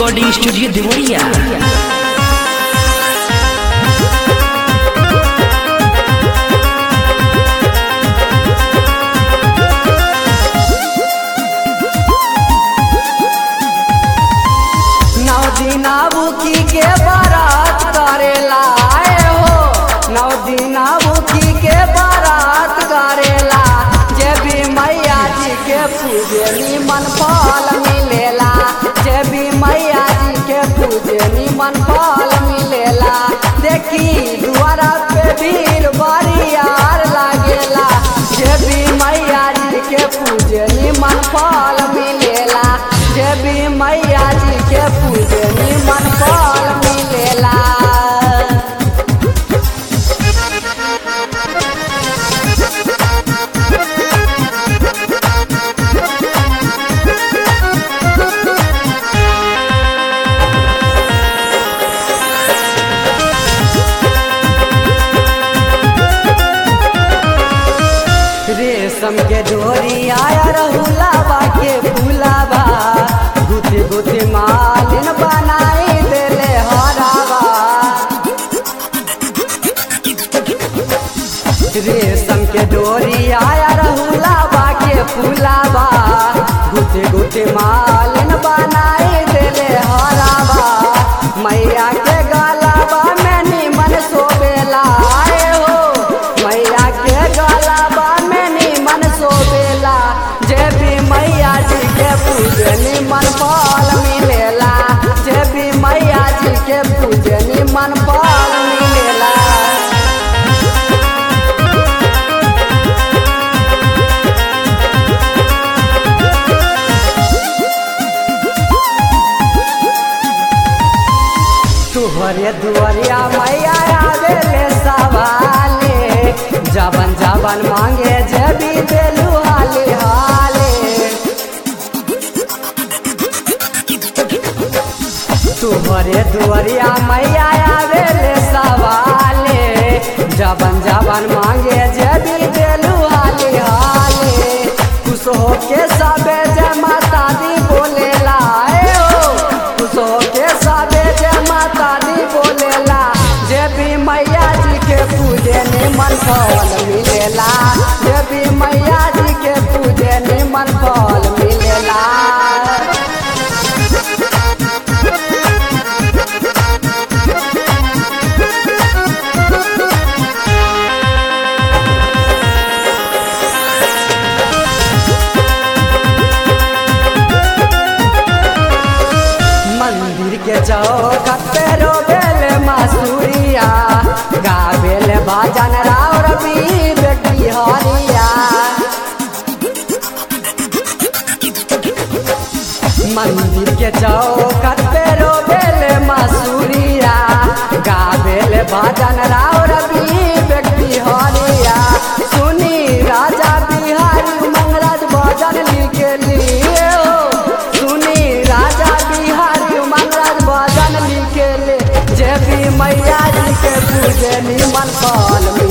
recording studio Deoria नौ दिना बुकी के बारात करेला आए हो नौ दिना बुकी के बारात करेला जे भी मैया जी के पूजे निमन फल मिलेला जे भी मैया जी के पूजे निमन फल मिलेला देखी दुआरा पे भीड़ बरियार लागेला जे भी मैया जी के पूजे निमन फल मिलेला जे भी मैया जी के पूजे निमन फल मिलेला रेशम के डोरी आया रहुलाबा के फूलाबा गुथी गुथी मालिन बनाई देले हराबा रेशम के डोरी आया रहुलाबा के फूलाबा गुथी गुथी मालिन बनाई देले हराबा मैया के गलाबा में निमन सोबेला आए हो मैया के गलाबा में निमन सोबेला जे भी मैया जी के पूजे निमन फल मिलेला जे भी मैया जी के पूजे निमन फल मिलेला तुहरे दुआरिया मैया आवेले सवाले जबन जबन मांगे जबी देलू हाले हाले तुहरे दुआरिया मैया आवेले सवाले जबन जबन मांगे जबी देलू हाले हाले खुश होके सबे जय माता दी बोलेला ए हो खुश होके सबे जय माता दी बोलेला जे भी मैया जी के पूजे निमन फल मिलेला जे भी मैया जी के पूजे निमन फल मिलेला मंदिर के चौखट पे रोबेल मासूरिया गावेल भजन राव रवि बेटी हरिया मंदिर के चौखट पे रोबेल मासूरिया गावेल भजन राव रवि बेटी हरिया सुनी राजा बिहारी मंगराज भजन लिखे लिए हो सुनी राजा बिहारी मंगराज भजन लिखे ले जे भी मैया जी के पूजे निमन फल